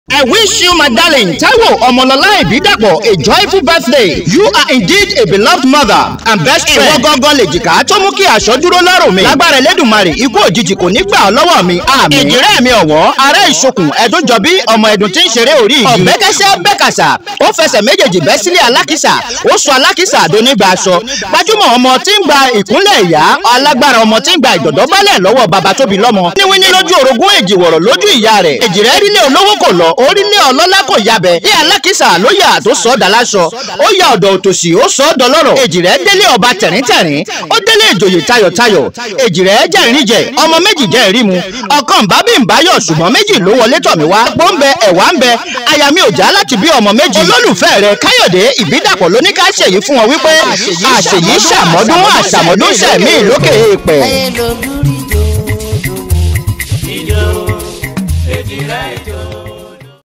I wish you, my darling, Taiwo Omolola Ibidapo, a joyful birthday. You are indeed a beloved mother and best friend. Ìwọ gangan lè jìkà tó mú kí aṣọ dúró lọ́rùn mi. Lágbára Ẹlẹ́dùmarè, ikú òjijì kò ní gbà ọ́ lọ́wọ́ mi. Àmín. Ìjìrẹ́ mi ọ̀wọ́, ará ìṣokùn ẹ̀dúnjọbí ọmọ ẹ̀dùn tí ń ṣeré orí ìjì. Ọ̀bẹ́kẹ́sẹ́ bẹ́kàsà, ó fẹsẹ̀ méjèèjì bẹ́ sílé alákìsà, ó sọ alákìsà àdónígbà aṣọ. Gbajúmọ̀ ọmọ tí ń gba ìkúnlẹ̀ ìyá, alágbára ọmọ tí ń gba ìdọ̀dọ̀ bálẹ̀ lọ́wọ́ bàbá tóbi lọ́mọ. Níwíní lójú orogún èjìwọ̀rọ̀ lójú ìyá rẹ̀. Èjìrẹ́ rílé olówó kò lọ, orílẹ̀ ọlọ́lá kò yabẹ̀. Bí alákìsà ló yà tó sọ ọ́ dàláṣọ. Ó ya ọ̀dọ̀ òtòṣì ó sọ ọ́ dọlọ́rọ̀. Èjìrẹ́ délé ọba tẹ̀ríntẹ̀rín. Ó délé ìjòyè tayọ̀tayọ̀. Èjìrẹ́ jẹ́rìí jẹ, ọmọ méjì jẹ́ ìrí mu. Ọ̀kan bá bí ń báyọ̀ ṣùgbọ́n méjì ló wọlé tọ̀ mí wá. Pọ́ ń bẹ ẹ̀wà ń bẹ. Aya mi ò já láti bí ọmọ méjì. Olólùfẹ́ rẹ̀ Káyọ̀dé Ìbídàpọ̀ ló ní ká ṣèyí fún wọn wípé àṣèyí ṣàmọ́dún àṣàmọ́dún ṣẹ̀mí lókè èèpẹ̀. ayé ló dúrí